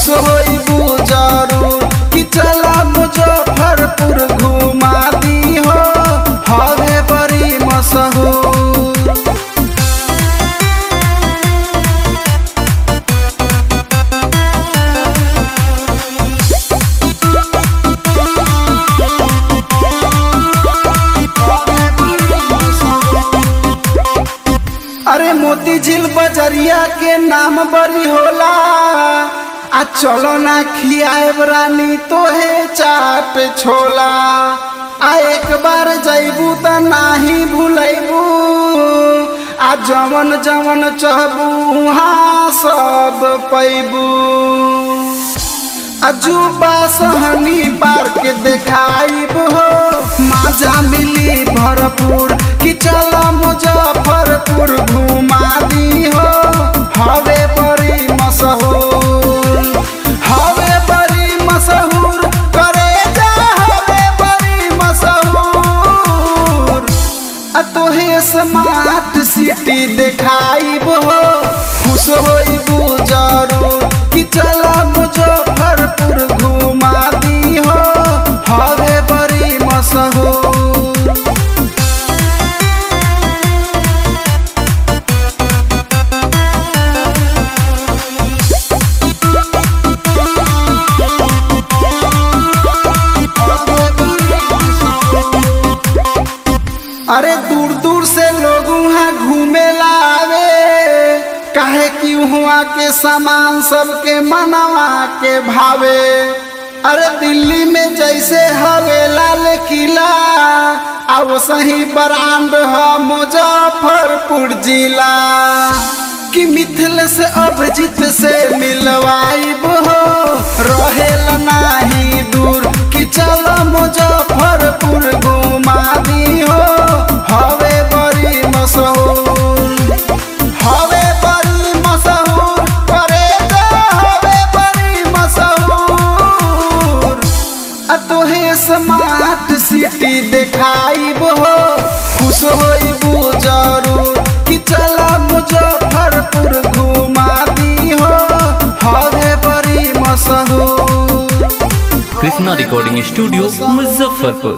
खुश होइबू जरूर कि चला मुजफ्फरपुर घुमा दी हो हवे बड़ी मशहूर अरे मोती झील बजरिया के नाम बड़ी होला आ चलो ना खियाएब रानी तोहे चाट छोला आ एक बार जैबू त नाही भूलैबू आ जवन जवन चहबू वहाँ सब पैबू अजूबा सहनी पार्क देखाइब हो मजा मिली भरपूर कि चल मुजफ्फरपुर घुमा दी हो हवे बड़ी मशहूर हवे बड़ी मशहूर करे जा हवे बड़ी मशहूर आ तोहे स्मार्ट सिटी देखाइब हो खुश होइबू जरूर कि चल मुजफ्फरपुर घुमा दी हो हवे बड़ी मशहूर अरे दूर दूर से लोग वहाँ घूमे लावे काहे कि हुआ के सामान सबके मनवा के भावे अरे दिल्ली में जैसे हवे लाल किला अब सही ब्रांड है मुजफ्फरपुर जिला कि मिथिल से अभिजीत से मिलवाइब हो रहेल नाही दूर कि चलो मुजफ्फरपुर घुमा दी हो हवे बड़ी मशहूर हवे बड़ी मशहूर करे जा हवे बड़ी मशहूर आ तोहे स्मार्ट सिटी देखाइब हो खुश होइबू जरूर कि चला मुजफ्फरपुर घुमा दी हो हवे बड़ी मशहूर कृष्णा रिकॉर्डिंग स्टूडियो मुजफ्फरपुर